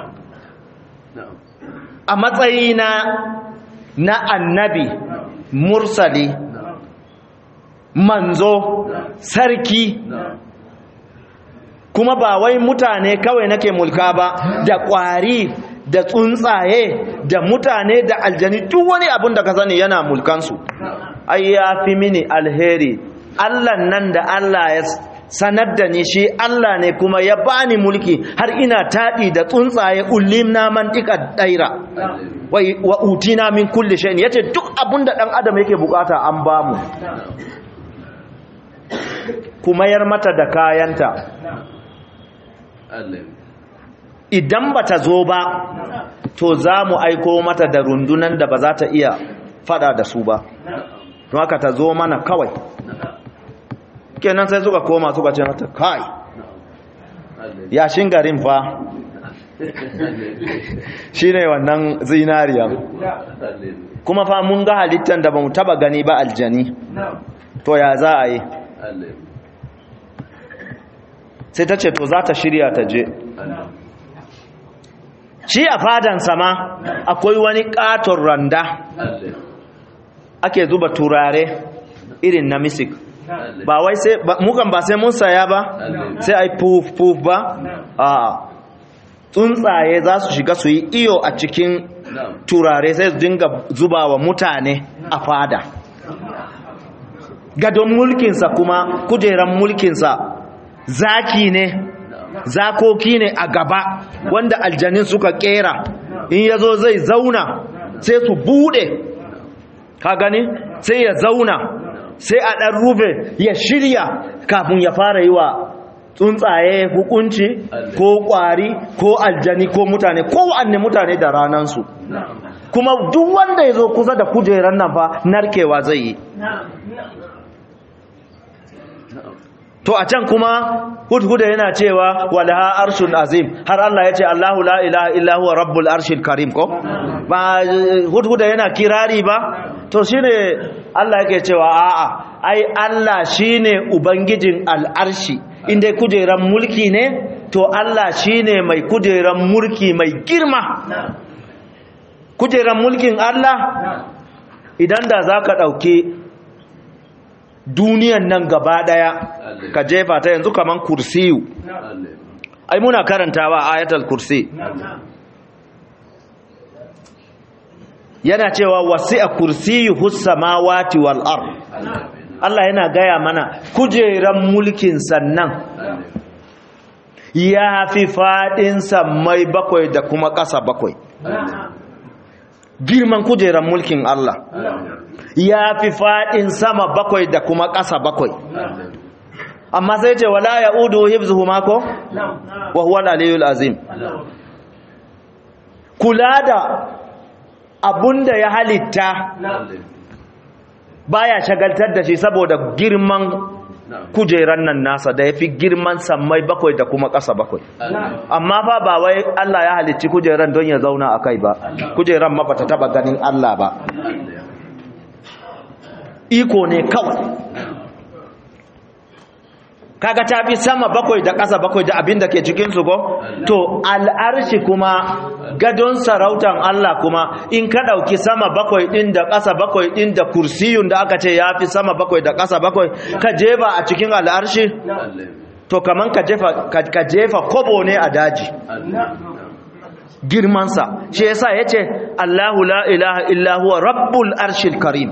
a matsayina na annabi mursali manzo sarki kuma ba wai mutane kawai nake mulka ba da ƙwari da tsuntsaye da mutane da aljani duk wani abin da ka sani yana mulkansu ai ya fi mini alheri allah nan da allah ya sanar da ni shi Allah ne kuma ya bani mulki har ina taɗi da tsuntsaye ullim na man ɗika ɗaira wa utina min kulli shayin yace duk abun da ɗan adam yake bukata an bamu kuma yar mata da kayanta idan bata zo ba to za mu aiko mata da rundunan da ba za ta iya fada da su ba don haka ta zo mana kawai kenan sai suka koma suka ce mata kai yashin garin fa shi ne wannan zinariya kuma fa mun ga halittar da ba mu taba gani ba aljani to ya za a yi sai ta ce to za ta shirya ta je shi a fadan sama akwai wani katon randa ake zuba turare irin na misik ba wai sai mukan ba sai mun saya ba sai ai puf puf ba a tsuntsaye za su shiga su yi iyo a cikin turare sai su dinga zuba wa mutane a fada gadon mulkinsa kuma kujeran mulkinsa zaki ne zakoki ne a gaba wanda aljanin suka kera in ya zo zai zauna sai su bude ka gani sai ya zauna sai a ɗan rufe ya shirya kafin ya fara yi wa tsuntsaye hukunci ko ƙwari ko aljani ko mutane ko wa'anne mutane da ranansu kuma duk wanda ya zo kusa da kujerar nan fa narkewa zai yi to a can kuma hudhuda yana cewa walaha arshun azim har Allah ya ce Allahu la ilaha illa huwa rabbul arshil karim ko ba hudhuda yana kirari ba to shine Allah yake cewa a'a ai Allah shine ubangijin al'arshi inda kujeran mulki ne to Allah shine mai kujeran mulki mai girma kujeran mulkin Allah idan da zaka dauke duniyan nan gaba daya ka jefa ta yanzu kaman kursiyu ai muna karantawa ayatul kursi yana cewa wasi'a kursiyuhu samawati wal ard Allah yana gaya mana kujeran mulkin sannan ya fi faɗin sammai bakwai da kuma ƙasa bakwai girman kujerar mulkin Allah ya fi faɗin sama bakwai da kuma ƙasa bakwai amma sai ce wala ya udu hibzuhu mako wa huwa al-aliyyul azim kula da abunda ya halitta baya shagaltar da shi saboda girman kujeran nan nasa da yafi girman sammai bakwai da kuma ƙasa bakwai amma fa ba wai Allah ya halicci kujeran don ya zauna a kai ba kujeran ma bata taba ganin Allah ba iko ne kawai kaga ta fi sama bakwai da ƙasa bakwai da abin da ke cikinsu ko to al'arshi kuma gadon sarautan Allah kuma in ka ɗauki sama bakwai ɗin da ƙasa bakwai ɗin da kursiyun da aka ce ya fi sama bakwai da ƙasa bakwai ka jefa a cikin al'arshi to kaman ka jefa ka jefa kobo ne a daji girmansa shi yasa yace Allahu la ilaha illa huwa rabbul arshil karim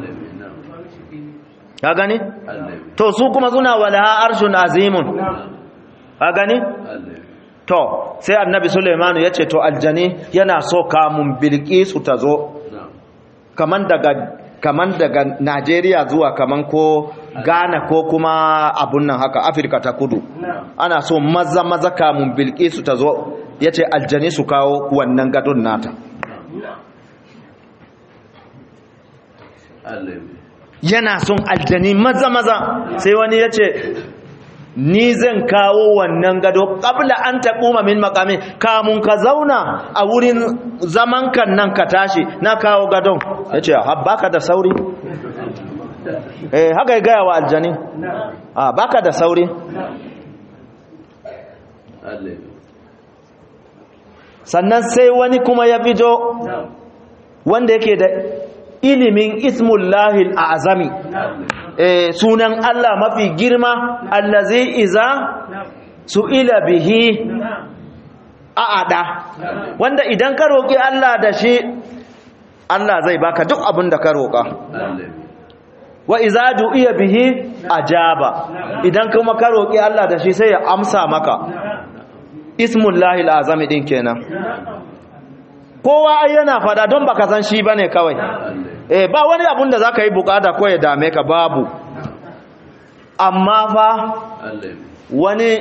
ka gani to su kuma suna walaha arshun azimun ka gani to sai annabi Sulaimanu yace to aljani yana so kamun bilqisu ta zo kaman daga kaman daga Najeriya zuwa kaman ko Ghana ko kuma abun nan haka Afirka ta kudu ana so maza maza kamun bilqisu ta zo yace aljani su kawo wannan gadon nata yana son aljani maza maza sai wani yace ni zan kawo wannan gado kabla an taɓuma min makami kamun ka zauna a wurin zaman kan nan ka tashi na kawo gadon ya ce baka da sauri eh haka ya gaya wa aljani a baka da sauri sannan sai wani kuma ya fito wanda yake da ilimin ismullahil azami eh, sunan Allah mafi girma allazi iza su'ila bihi a'ada wanda idan ka roki Allah da shi Allah zai baka duk abin da ka roka wa iza du'iya bihi ajaba idan kuma ka roki Allah da shi sai ya amsa maka ismullahil azami din kenan kowa ai yana fada don baka san shi bane kawai eh ba wani abun da zaka yi bukata ko ya dame ka babu amma fa wani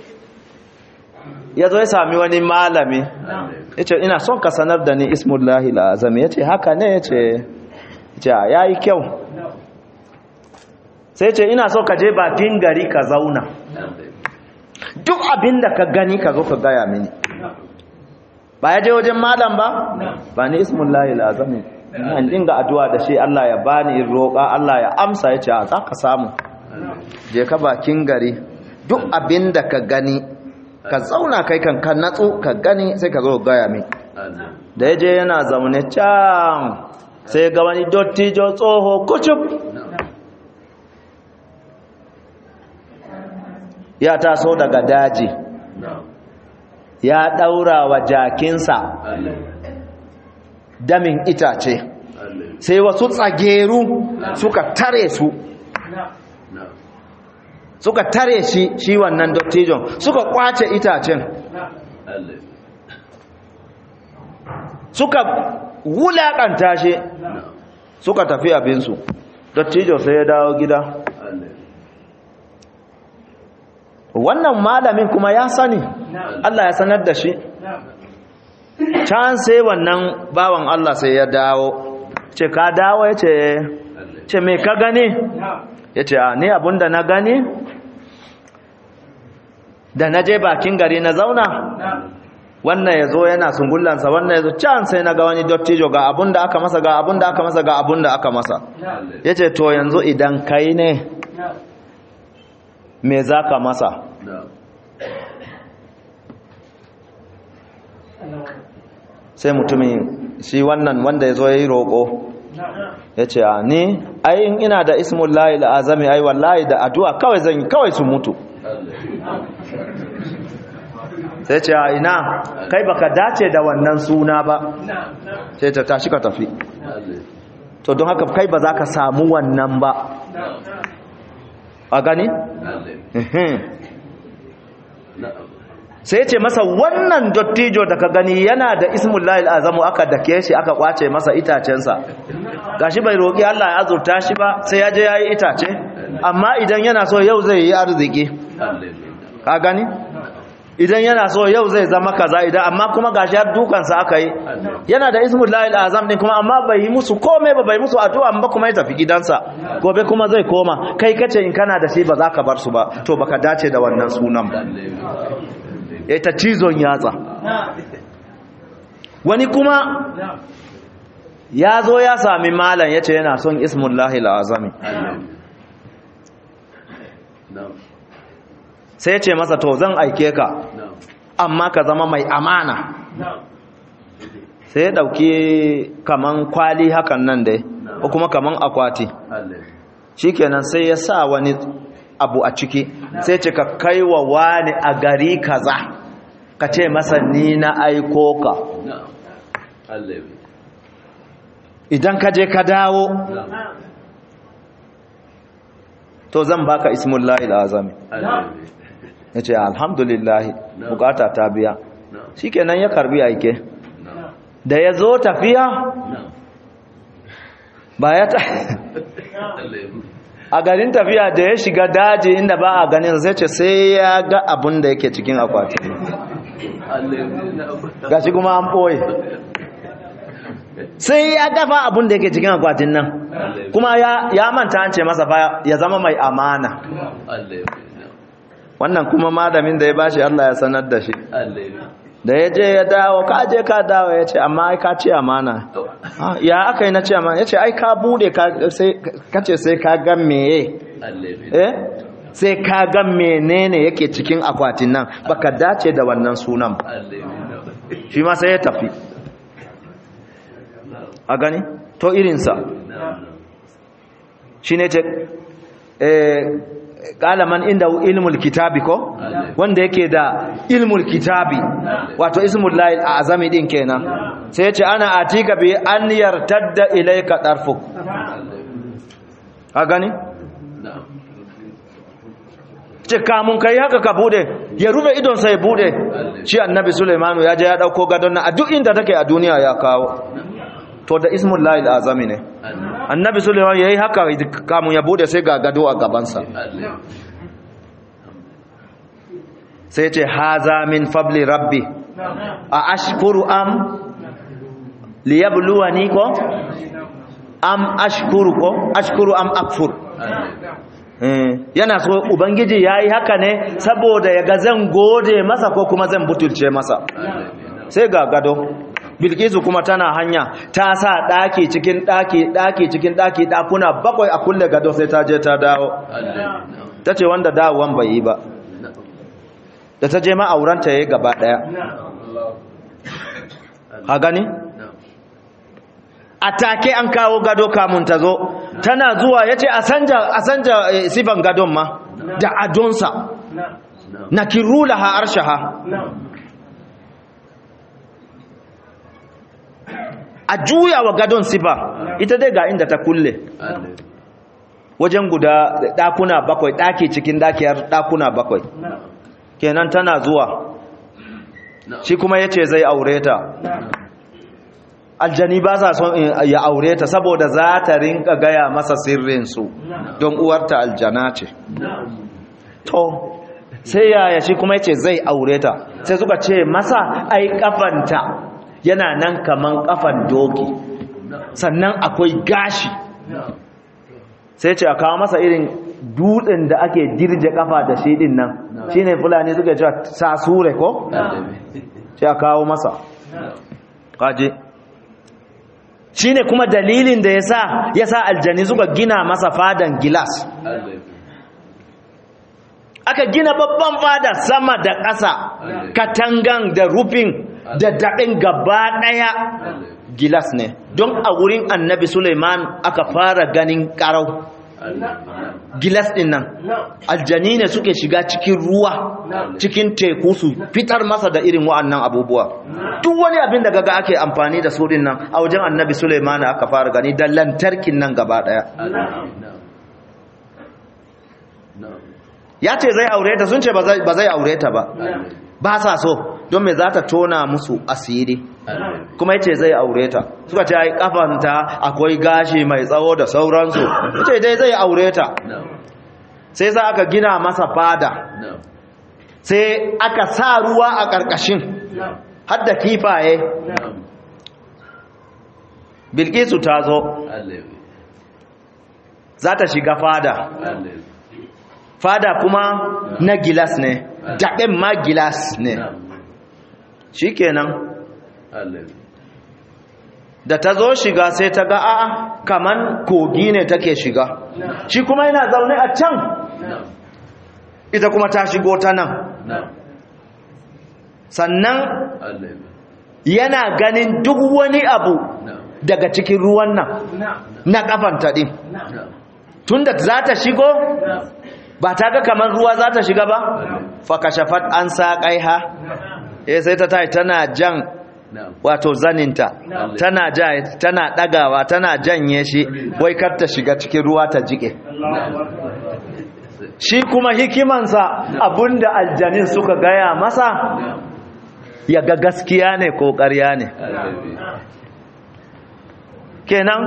yazo ya sami wani malami yace ina son ka sanar da ni ismullahi alazam yace haka ne yace yace yayi kyau sai yace ina so ka je bakin gari ka zauna duk abin da ka gani ka zo ka gaya mini ba ya je wajen malam ba ba ni ismullahi alazami an dinga addu'a da shi Allah ya bani in roƙa Allah ya amsa ya ce a za ka samu je ka bakin gari duk abin da ka gani ka zauna kai kan ka natsu ka gani sai ka zo gaya min da ya je yana zaune can sai ga wani dottijo tsoho kucub ya taso daga daji ya ɗaura wa jakinsa damin itace sai wasu tsageru suka tare su suka tare shi shi wannan dottijon suka kwace itacen suka wulaƙanta shi suka tafi abinsu dottijo sai ya dawo gida wannan malamin kuma ya sani Allah ya sanar da shi can sai wannan bawan Allah sai ya dawo ce ka dawo ya ce ce me ka gani ya ce a ni abinda na gani da na je bakin gari na zauna wannan ya zo yana sungullansa wannan ya zo can sai na ga wani dottijo ga abinda aka masa ga abinda aka masa ga abinda aka masa ya ce to yanzu idan kai ne me za ka masa sai mutumin shi wannan wanda ya zo ya yi roƙo ya ce a ni ayin ina da ismun layi la'azami ai wallahi da addu'a kawai zan kawai su mutu sai ce a ina kai baka dace da wannan suna ba sai ta tashi ka tafi to don haka kai ba za ka samu wannan ba a gani? sai ce masa wannan dottijo da ka gani yana da ismullahi azamu aka dake shi aka kwace masa itacensa gashi bai roƙi Allah ya azurta shi ba sai ya je ya yi itace amma idan yana so yau zai yi arziki ka gani idan yana so yau zai zama kaza idan amma kuma gashi har dukansa aka yi yana da ismullahi azam din kuma amma bai yi musu komai ba bai musu addu'a ba kuma ya tafi gidansa gobe kuma zai koma kai kace in kana da shi ba za ka bar su ba to baka dace da wannan sunan ba ya ta cizon yatsa wani kuma ya zo ya sami malam ya ce yana son ismullahi azami sai ya ce masa to zan aike ka amma ka zama mai amana sai ya dauki kaman kwali hakan nan dai ko kuma kaman akwati shikenan sai ya sa wani abu a ciki sai ce ka kai wa wani a gari kaza ka ce masa ni na aiko ka idan ka je ka dawo to zan baka ismullahi azami ya ce alhamdulillahi bukata ta biya shikenan ya karbi aike da ya zo tafiya ba ya ta a garin tafiya da ya shiga daji inda ba a ganin sai ce sai ya ga abin da yake cikin akwati gashi kuma an ɓoye sai ya dafa abin da yake cikin akwatin nan kuma ya manta an ce masa ba ya zama mai amana wannan kuma malamin da ya bashi Allah ya sanar da shi da ya je ya dawo ka je ka dawo ya ce amma ai ka ce amana ya aka yi na ce amana ya ce ai ka bude ka ce sai ka ga meye eh sai ka ga menene yake cikin akwatin nan baka dace da wannan sunan shi ma sai ya tafi a gani to irinsa shi ne ce kalaman inda ilmul kitabi ko wanda yake da ilmul kitabi wato ismul lahi azami din kenan sai yace ana atika bi an yartadda ilayka tarfuk a gani ce kamun kai haka ka bude ya rufe idon sai bude shi annabi sulaimanu ya je ya dauko gadon nan a duk inda take a duniya ya kawo to da ismul lahi azami ne annabi suleiman ya yi haka kamun ya bude sai ga gado a gabansa sai ce haza min fabli rabbi a ashkuru am liyabluwa ni ko am ashkuru ko ashkuru am akfur yana so ubangiji ya yi haka ne saboda ya ga zan gode masa ko kuma zan butulce masa sai ga gado bilkisu kuma tana hanya ta sa ɗaki cikin ɗaki ɗaki cikin ɗaki ɗakuna bakwai a kulle gado sai ta je ta dawo ta ce wanda dawowan bai yi ba da ta je ma'auranta ya yi gaba ɗaya ha gani? a take an kawo gado kamun ta zo tana zuwa ya ce a sanja sifan gadon ma da adonsa na kirula ha arshaha a juya wa gadon sifa ita dai ga inda ta kulle wajen guda ɗakuna bakwai ɗaki cikin ɗakiyar ɗakuna bakwai kenan tana zuwa shi kuma ya ce zai aure ta aljani ba sa son ya aure ta saboda za ta rinka gaya masa sirrinsu don uwarta aljana ce to sai yaya shi kuma ya ce zai aure ta sai suka ce masa ai kafanta yana nan kaman kafan doki sannan akwai gashi sai ce a kawo masa irin dutsen da ake dirje kafa da shi din nan shine fulani suka cewa sasure ko sai a kawo masa kaje shine kuma dalilin da yasa yasa aljani suka gina masa fadan gilas aka gina babban fada sama da ƙasa katangan da rufin da daɗin gaba ɗaya gilas ne don a wurin annabi suleiman aka fara ganin ƙarau gilas ɗin nan aljani ne suke shiga cikin ruwa cikin teku su fitar masa da irin wa'annan abubuwa duk wani abin da gaga ake amfani da su nan a wajen annabi suleiman aka fara gani da lantarkin nan gaba ɗaya ya ce zai aure ta sun ce ba zai aure ta ba ba sa so don me za ta tona musu asiri kuma yace zai aure ta suka ce ai kafanta akwai gashi mai tsawo da sauransu yace dai zai aure ta sai za aka gina masa fada sai aka sa ruwa a ƙarƙashin hadda kifaye bilkisu ta zo za ta shiga fada fada kuma na gilas ne daɓen ma gilas ne shi kenan da ta zo shiga sai ta ga a'a kaman kogi ne take shiga shi kuma yana zaune a can ita kuma ta shigo ta nan sannan yana ganin duk wani abu daga cikin ruwan nan na kafanta din tunda za ta shigo ba ta ga kamar ruwa za ta shiga ba fakashafat an saƙai ha eh sai ta tai tana jan wato zaninta tana ja tana dagawa tana janye shi wai kar ta shiga cikin ruwa ta jike shi kuma hikimansa abinda aljanin suka gaya masa ya ga gaskiya ne ko ƙarya ne kenan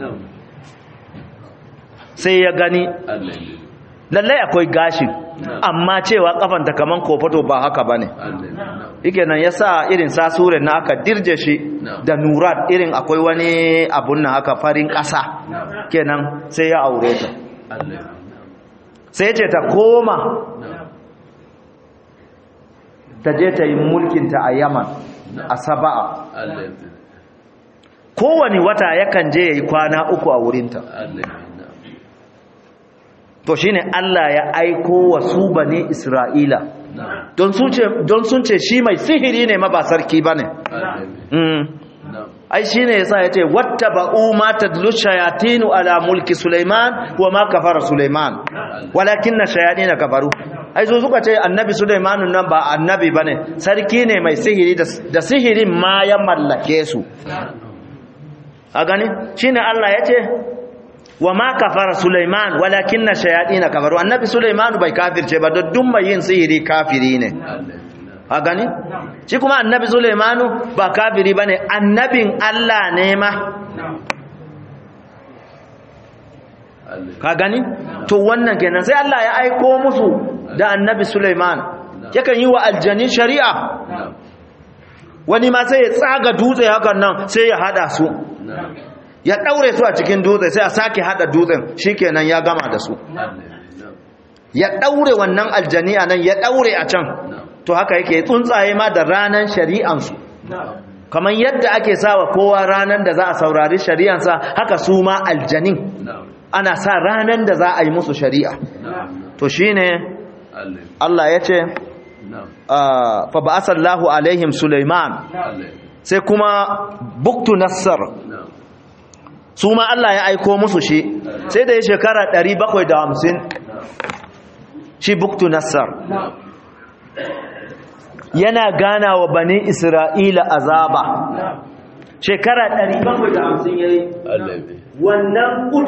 sai ya gani lallai akwai gashin amma cewa kafanta kaman kofato ba haka bane yake nan yasa irin sasure na aka dirje shi da nurat irin akwai wani abun nan haka farin ƙasa kenan sai ya aure ta sai ce ta koma ta je ta yi mulkinta a yaman a saba'a kowane wata yakan je ya yi kwana uku a wurinta to shine Allah ya aiko wa su bane Isra'ila don sun ce shi mai sihiri ne ma ba sarki bane ai shine yasa yace wattaba'u ma tadlu shayatinu ala mulki Sulaiman wa ma kafara Sulaiman walakinna shayatin kafaru ai zo suka ce annabi Sulaiman nan ba annabi bane sarki ne mai sihiri da sihirin ma ya mallake su a gani shine Allah yace wa ma kafara Sulaiman walakinna shayatin kafaru annabi Sulaiman bai kafirce ba don mai yin sihiri kafiri ne a gani shi kuma annabi Sulaimanu ba kafiri bane annabin Allah ne ma ka gani to wannan kenan sai Allah ya aiko musu da annabi Sulaiman yakan yi wa aljani shari'a wani ma sai ya tsaga dutse hakan nan sai ya hada su ya daure su a cikin dutse sai a sake hada dutsen shikenan ya gama da su ya daure wannan aljani a nan ya daure a can to haka yake tsuntsaye ma da ranan shari'ansu kamar yadda ake sawa kowa ranan da za a saurari shari'ansa haka su ma aljanin ana sa ranan da za a yi musu shari'a to shine Allah ya ce fa ba'asallahu alaihim Sulaiman sai kuma buktu nassar su ma Allah ya aiko musu shi sai da ya shekara 750 shi buktu nassar yana gana wa bani isra'ila azaba shekara 750 yayi wannan